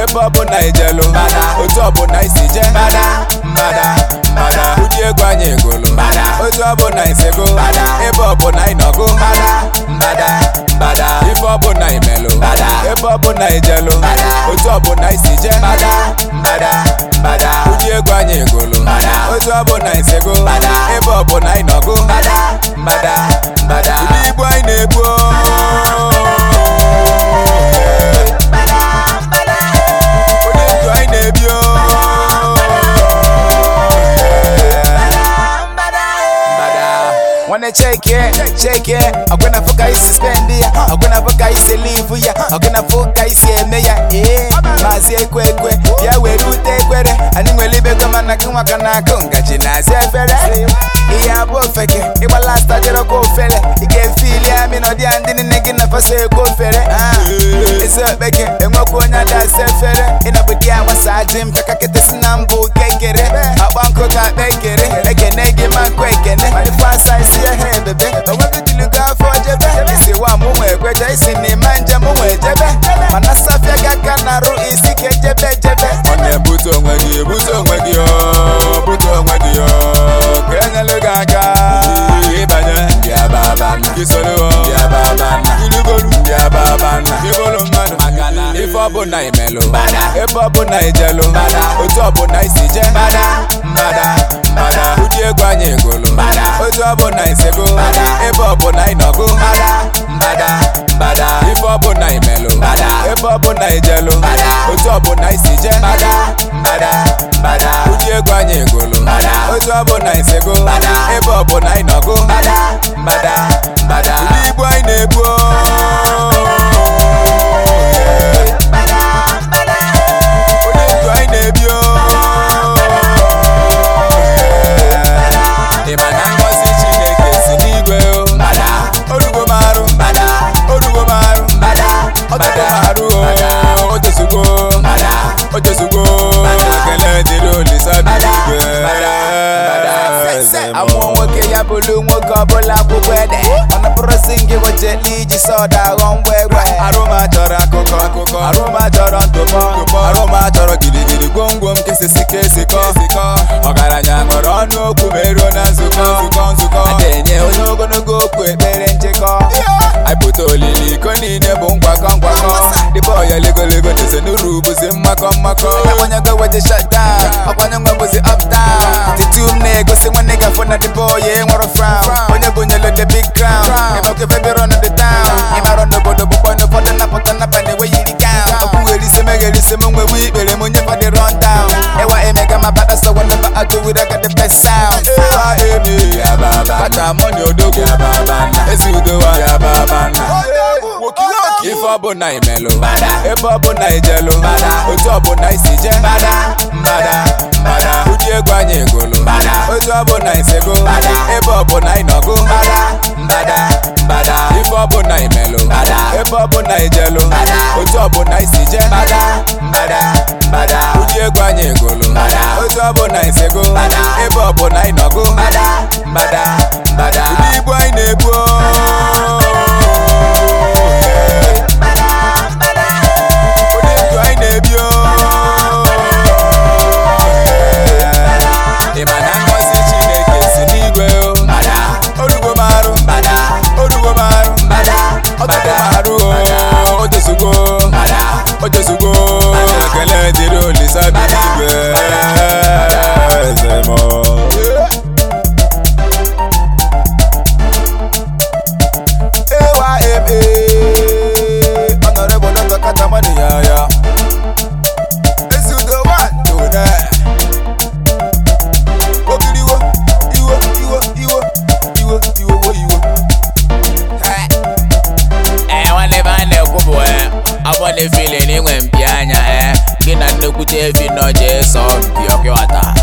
ebe ọbụla ijelu otu ọbụla isi je ụdị egwu anyị egolu otu ọbụla isego ebe ọbụla ịnọgo ife ọbụla imelu ebe ọbụla ijelu otu ọbụla isi je ụdị egwu anyị egolu otu ọbụla isego ebe ọbụla ịnọgo ụdị igbo anyị na-egbu ụdị ndụ anyị na-ebi Wanna check it, check it. Ọgwụna fụ ka isi spend ya, ọgwụna fụ ka isi live ya, ọgwụna fụ ka isi eme ya. Ee, maazị ekwe ekwe, bịa were ute ekwere. Anyị nwere ibego mana gị nwaka na-akụ ngaji na-azị efere. Ihe abụ ofeke, ịgba lasta dịrọkwa ofere. Ị ga-efili ya mi nọdị ya ndị niile gị na fasa ekwe ofere. Ezi okpeke, enwekwa onye ada-asa efere. Ịnọbụ di ya nwasa ajị mpeka kete si na mbụ kekere. Akpa nkụ ka akpa ekere, ekene gị ma nkụ ekene. Manifesta isi ya ha ebebe, onwego jiligo afọ jebe. Isi wa mụ nwe ekweje, isi n'ime njem mụ nwe jebe. Mana safia gị aka na-arụ isi ka ejebe jebe. Ọ na-ebute onwe gị, ebute onwe gị, ọ bute onwe gị, ọ ka enyelu gị aka. Ịbanye, gị soro, gịlugolu, gịbụrụ mmadụ. Ife ọbụla imelụ, ebe ọbụla ijelu, otu ọbụla isi je. Ụdị egwu anyị egolu, otu ọbụla isego, ebe ọbụla ịnọgo. Ife ọbụla imelụ, ebe ọbụla ijelu, otu ọbụla isi je. Ụdị egwu anyị egolu, otu ọbụla isego, ebe ọbụla ịnọgo. Ụdị igbo anyị na-egbu ụdị ndụ anyị na-ebi ịma na ngọzi Chineke si n'igwe o orugo m arụ orugo m arụ otogo m arụ o tozugo o tozugo ekele dịrị Olisa bi n'igwe amụọ nwoke ya bụrụ nwoke ọbụla akwụkwọ ede mana bụrụzi ngị wejeli iji sọda aghọ mgbe egbe arụma chọrọ akụkọ akụkọ arụma chọrọ ntụpọ arụma chọrọ gidigidi gwomgwom kesisi kesikọ ọgaranya ṅụrụ ọnụ okwu meruo na nzukọ nzukọ nzukọ na-enye onye ogologo okwu ekpere nchịkọ aịpụta olili iko niile bụ nkwakọ nkwakọ dịbọ ya legolego teze n'uru bụzi mmakọ mmakọ akwanyego weje shutdown ọkwanye nwe bụzi uptown titu m na-egosi nwanne gafọ na dịbọ ya enwere frown onye bụnyelu the big crown ịmakwa ebe bịara ọnụ the town ịmara n'obodo bụkwa n'ụfọdụ napụta napa na-enwe yiri gown ọkwụgherisi megherisi m nwewe ikpere m onye fọdị run down ịwa emega ma bata so whenever I do it I got the best sound ịwa emi kata mọni odogwu ezi udowa ife ọbụla imelụ ebe ọbụla ijelu otu ọbụla isi je ụdị egwu anyị egolu otu ọbụla isego ebe ọbụla ịnọgo ife ọbụla imelụ ebe ọbụla ijelu otu ọbụla isi je ụdị egwu anyị egolu otu ọbụla isego ebe ọbụla ịnọgo ụdị igbo anyị na-egbu ụdị ndụ anyị na-ebi ịma na ngọzi Chineke si n'igwe orugo m arụ orugo m arụ ọtọgo m arụ o tozugo o tozugo ekele dịrị Olisa bi n'igwe eze mọ ewa eme honorable Dr. Katamani yaya ezudo one tone ogiriwo iwo iwo iwo iwo iwo wo iwo ee nwanne ebe a na-ekwu bụ ee afọ na-efili na inwe mpi anya ee gị na nnekwute efi nọ jee sọọ mpi ọkịwata